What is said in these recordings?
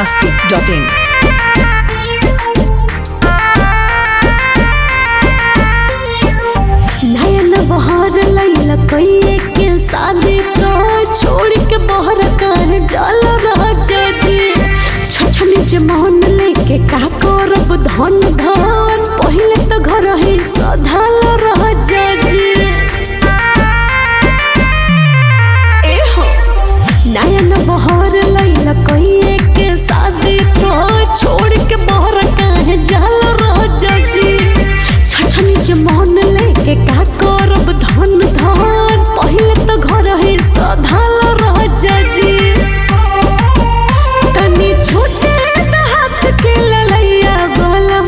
masti.in. नयन बहार लैला कइए के शादी तो छोड़ के बहर काहे जल राजा जी छछनी जे मन लेके का करब धन धन पहिले तो घर ही सधाल राजा जी ए हो नयन बहार लैला कइए के शादी तो छोड़ के बहर काहे जल राजा जी छछनी जे मन लेके का करब धन धन पहिले तो घर ही सधाल राजा जी तनी छोटे त हाथ के ललैया बलम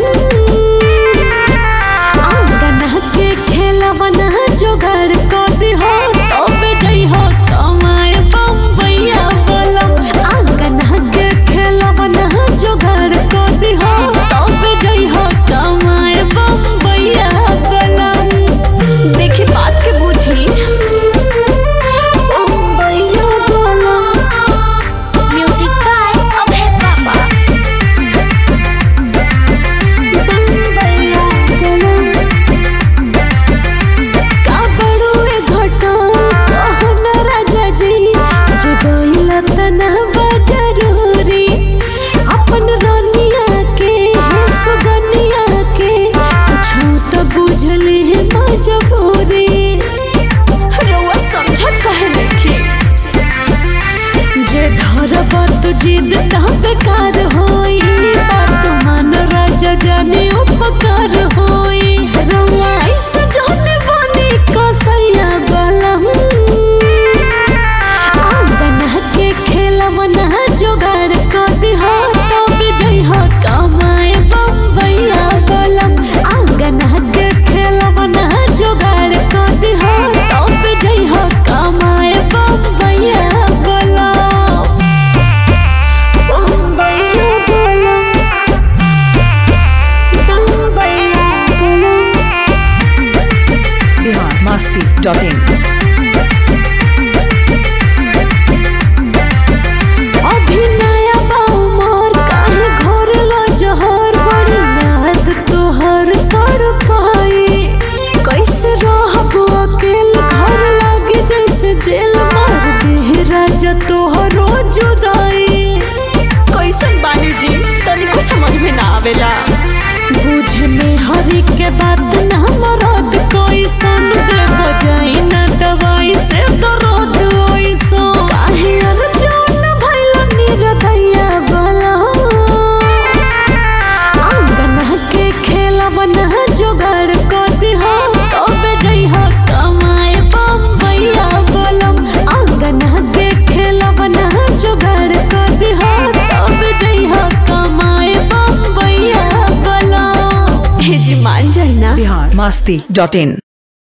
आंगन के खेलवना जोगाड़ क दिहो तबे जइहो कमाए बम्बैया बलम आंगन के खेलवना जोगाड़ क दिहो तबे जइहो कमाए बम्बैया बलम देखी बात के बुझी बम्बैया बलम Music by Abhay Papa. बम्बैया बलम का बड़ुए घटा कहन राजा जी जे गइला तना बजरूरी अपन रानिया के सुगनिया के कुछ तो बुझले है मजबूरी रउआ समझत काहे नहीं जे धरब तो जिद ता बेकार होई बात मान राजा जाने उपकार होई रउआ ऐसे जाने बनी कसैया बलम आंगन के खेलवना जोगाड़ क दिहा तब जइहा कमाए बम्बैया बलम आंगन के खेलवना जोगाड़ क दिहा तब जइहा कमाए बम्बैया बलम बम्बैया बलम बम्बैया बलम Bihar masti.in. अभी नया बाउमर काहे घर ला जहर बड़ी याद तोहर कर पाई कैसे रहब अकेल घर लागे जैसे जेल मार दे राजा तोहरो जुदाई कैसन बानी जी तनिको समझ में ना आवेला बुझ में हरी के बात ना मरद कोई सन दे बजाई ना दवाई से दर्द ओइसो काहे अर्जुन भइल निरदैया बला आंगन के खेलवना जोगाड़ क दिहा तबे जइहा कमाए बम्बैया बलम आंगन के खेलवना जोगाड़ क दिहा तबे जइहा कमाए बम्बैया बलम हे जी मान जाई ना Bihar masti.in.